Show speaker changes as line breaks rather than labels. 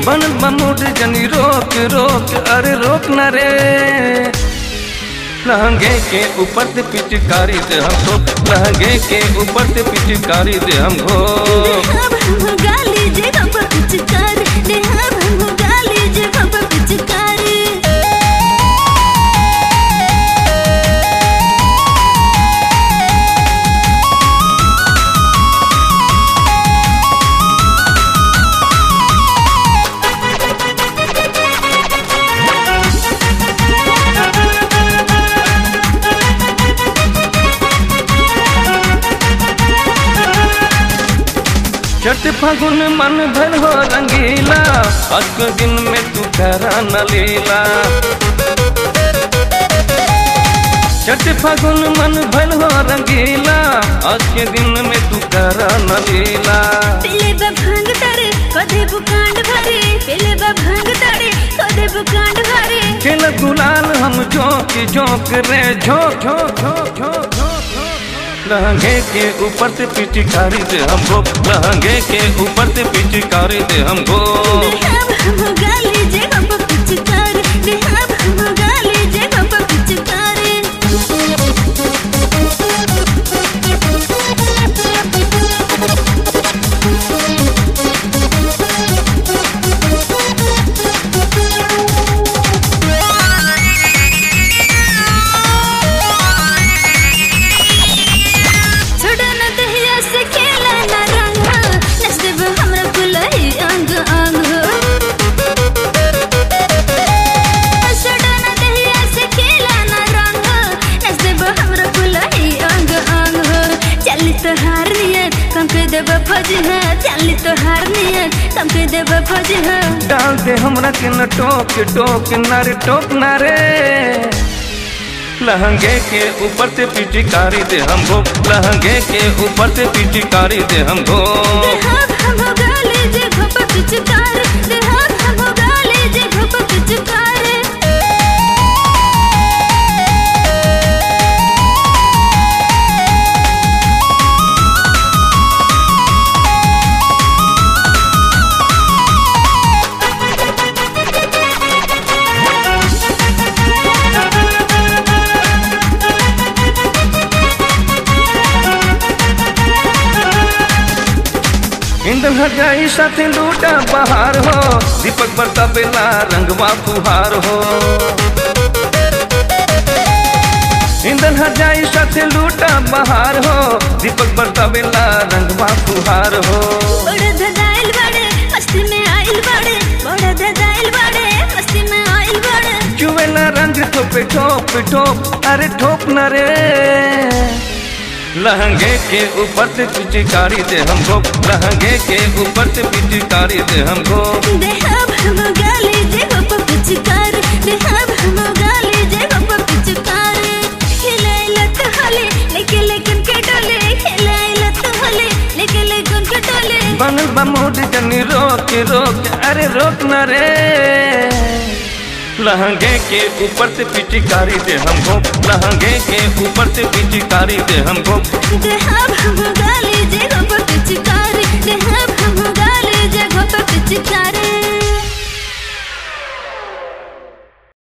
बनल बमूड जनी रोक रोक अरे रोक न रे लहंगे के ऊपर से पिचकारी दे हम ठोक लहंगे के ऊपर से पिचकारी दे हम घो
देहा भम गाली जे बाबा पिचकार देहा भम गाली जे बाबा पिचकार
छठ फागुन मन भर हो रंगीला आज के दिन में तू करा न लीला छठ फागुन मन भर हो रंगीला आज के दिन में तू करा न लीला
पेले बा भांग तारे कदे बुकांड भरे पेले बा भांग तारे कदे बुकांड भरे
खेल गुलाल हम झोंक झोंक रे झोंक झोंक झोंक झोंक झोंक लहंगे के ऊपर से पिचकारी दे हमको लहंगे के ऊपर से पिचकारी दे हमको
देहा भम गाली जे बाबा पिचकार देहा भम गाली जे बाबा पिचकार छोड़ा न दहिया से खेला न रंग नच देब हमरा कुलही अंग अंग छोड़ा न दहिया से खेला न रंग नच देब हमरा कुलही अंग अंग चली तो हार नियत कम के देब फौज है चली तो हार नियत कम के देब फौज है
डाल दे हमरा के न टोक टोक न रे टोक न रे लहंगे के ऊपर से पिचकारी दे हमको लहंगे के ऊपर से पिचकारी दे हमको
देहा हम गाली जे भप पिचकार देहा हम गाली जे भप पिचकार
इंदन हजाई साथे लूटा बहार हो दीपक बरता बेला रंगवा फुहार हो इंदन हजाई साथे लूटा बहार हो दीपक बरता बेला रंगवा फुहार हो
बड़ा धदाइल बड़े मस्ती में आइल बड़े बड़ा धदाइल बड़े मस्ती में आइल बड़े
चुवेला रंग ठोपे ठोप ठोप अरे ठोप न रे लहंगे के ऊपर से पिचकारी दे हमको लहंगे के ऊपर से पिचकारी दे हमको
देहा भम गाली जे बाप पिचकार देहा भम गाली जे बाप पिचकार खिलाई लत हले लेके लेकिन के डोले खिलाई लत हले लेके लेकिन के डोले
बनल बा मूड जनी रोक रोक अरे रोक न रे लहंगे के ऊपर से पिचकारी दे हमको लहंगे के ऊपर से पिचकारी दे हमको
देहा भम गाली जे बाप पिचकार